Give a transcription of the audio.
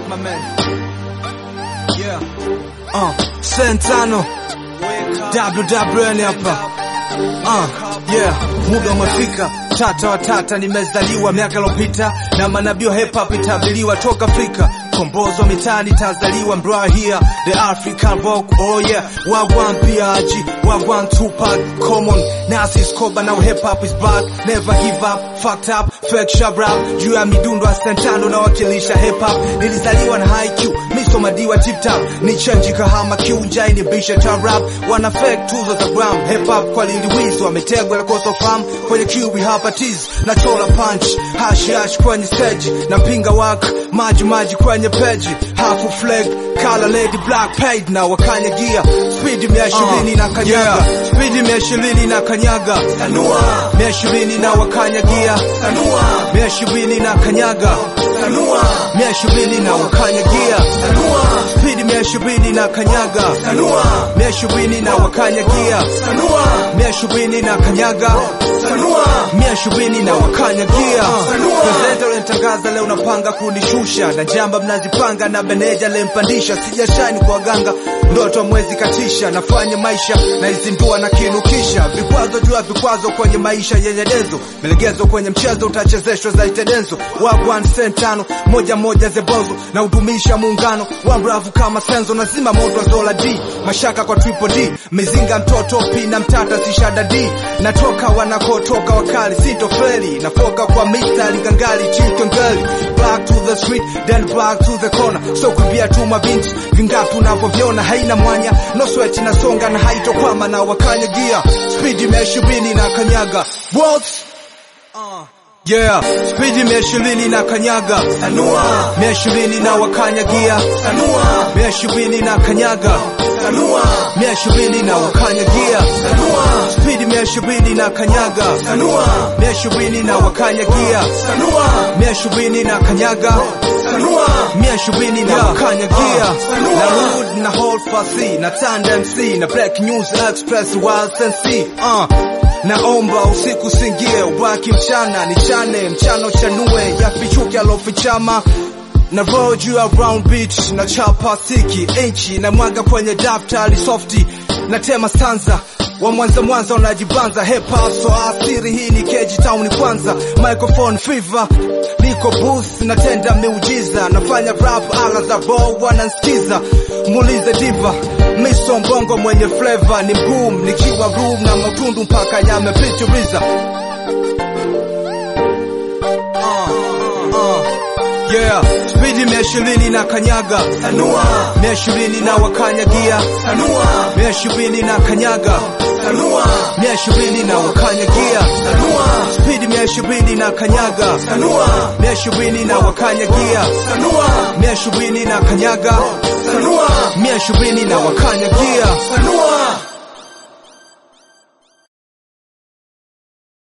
my man. Yeah. Uh, Sentano. WWN hapa. Uh, yeah, muda umefika. Tata wa tata nimezaliwa miaka iliyopita na manabii wa hip hop itabiriwa toka Afrika. Kombozo mitaani tazaliwa mbra here the African rock oh yeah wagwan PRG wagwan Tupac common Nasi Skoba now hip hop is back never give up fucked up fake sharp rap juu ya midundo ya Santano na wakilisha hip hop nilizaliwa na high Q miso madiwa tip top ni change kahama Q njai ni bisha ta rap wana fake tuzo za gram hip hop kwa liliwizi wametegwa na kosa fahamu kwenye Q hapa tease na chola punch hash hash kwenye stage na pinga wak maji maji kwenye peji hafu flag color lady black paid na wakanya gia speed mia ishirini na kanyaga speed mia ishirini na kanyaga sanua mia ishirini na wakanya gia sanua mia ishirini na kanyaga sanua mia ishirini na wakanya gia sanua speed mia ishirini na kanyaga sanua mia ishirini na wakanya gia sanua mia ishirini na kanyaga sanua mia ishirini na wakanya gia Presenter lenitangaza leo napanga kunishusha na jamba mnazipanga na meneja lempandisha sijashani kwa waganga ndoto mwezi katisha nafanya maisha na izindua na kinukisha vikwazo juu ya vikwazo kwenye maisha yenye denzo melegezo kwenye mchezo utachezeshwa za itedenzo wagwan sentano moja moja zebozo na udumisha muungano wa mravu kama senzo nazima moto wa zola d mashaka kwa triple d mizinga mtoto p na mtata sishada d natoka wanakotoka wakali sitofeli nafoka kwa mistari gangali chikengeli back to the street then back to the corner so kumbia tu mabinti vingapi unavyoviona haina mwanya no sweat nasonga na haitokwama na wakanya gia speed mia ishirini na kanyaga Waltz. Yeah, speed mia ishirini na kanyaga sanua mia ishirini na wakanya gia sanua mia ishirini na kanyaga sanua mia ishirini na wakanya gia sanua speed mia ishirini na kanyaga sanua mia ishirini na wakanya gia sanua mia ishirini na kanyaga sanua mia ishirini na wakanya gia na Rude na Hold Fasi na Tanda MC na Black News Express Wild Sensi uh. Naomba usiku singie, ubaki mchana nichane, mchana uchanue, yafichuke alofichama na roll juu ya round beach na chapa siki inchi na mwaga kwenye daftari softi na tema stanza wa Mwanza Mwanza unajibanza hip hop so asiri hii ni keji town kwanza microphone fever niko booth natenda miujiza nafanya rap ala za bo wanansikiza muulize diva miso mbongo mwenye flavor ni boom nikiwa room na matundu mpaka yamepitiliza Yeah, speed mia ishirini na kanyaga sanua, mia ishirini na wakanya gia sanua, mia ishirini na kanyaga sanua, mia ishirini na wakanya gia sanua, speed mia ishirini na kanyaga sanua, mia ishirini na wakanya gia sanua, mia ishirini na kanyaga sanua, mia ishirini na wakanya gia sanua.